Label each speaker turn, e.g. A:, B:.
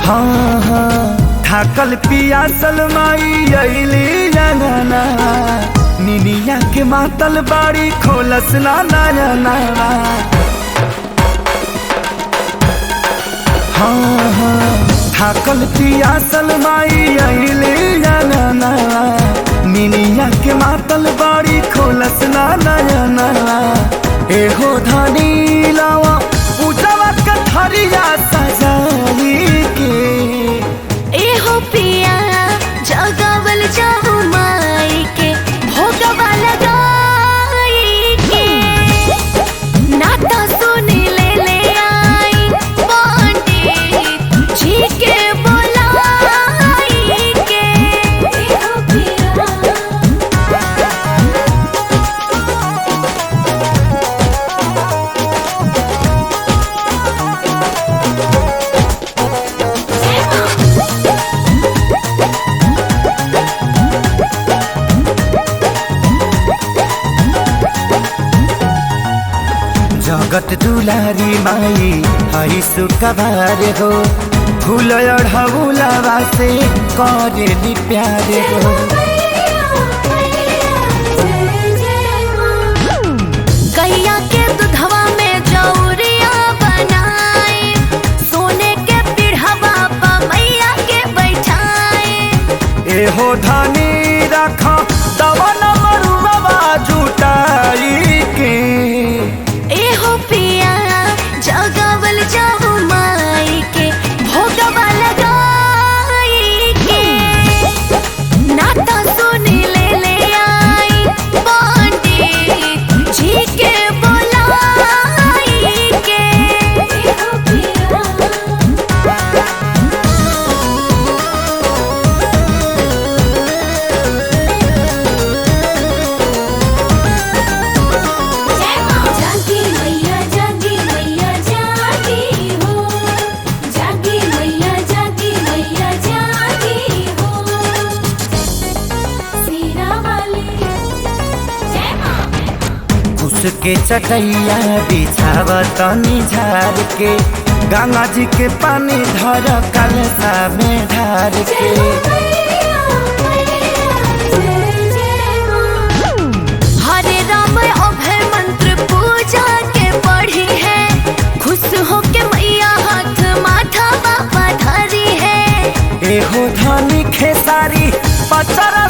A: हाँ हाँ थाकल पियासल माई अइली जंगना निनिया के मातल बाड़ी खोलस ना नयना हाँ हाँ थाकल पियासल माई अइली जंगना निनिया के मातल बाड़ी खोलस ना नयना एहो धनी लावा उजवा कथरिया सजाई के
B: एहो पिया जगावल जाहु माई के भोगवा लगाई के नाता सुनी ले ले आई पंडित जी के बोलाई के एहो पिया
A: जगत दुलारी माई हई सुकबार हो फूल अढ़ौलावा से करेली प्यार हो
B: गैया के दूधवा में जौरिया बनाए सोने के पीढ़वा पर मैया के बैठाए
A: एहो धनी रख दवन मरुआ जुटाई के
B: एहो पिया जगावल जाहु माई के भोगवा लगाई के नाता सुनी ले ले आई पंडित जी के बोलाई के एहो पिया जागी मैया जागी मैया जागी हो जागी मैया जागी मैया जागी हो सीरा वाली जय मां
A: उसके चटैया बिछाव तनी झार के गंगा जी के पानी धर कलसा में ढार के
B: हरे राम अभय मंत्र पूजा के पढ़ी है खुश हो के मैया हाथ माथा बाबा धरी है
A: एहो धनी खेसारी पचरा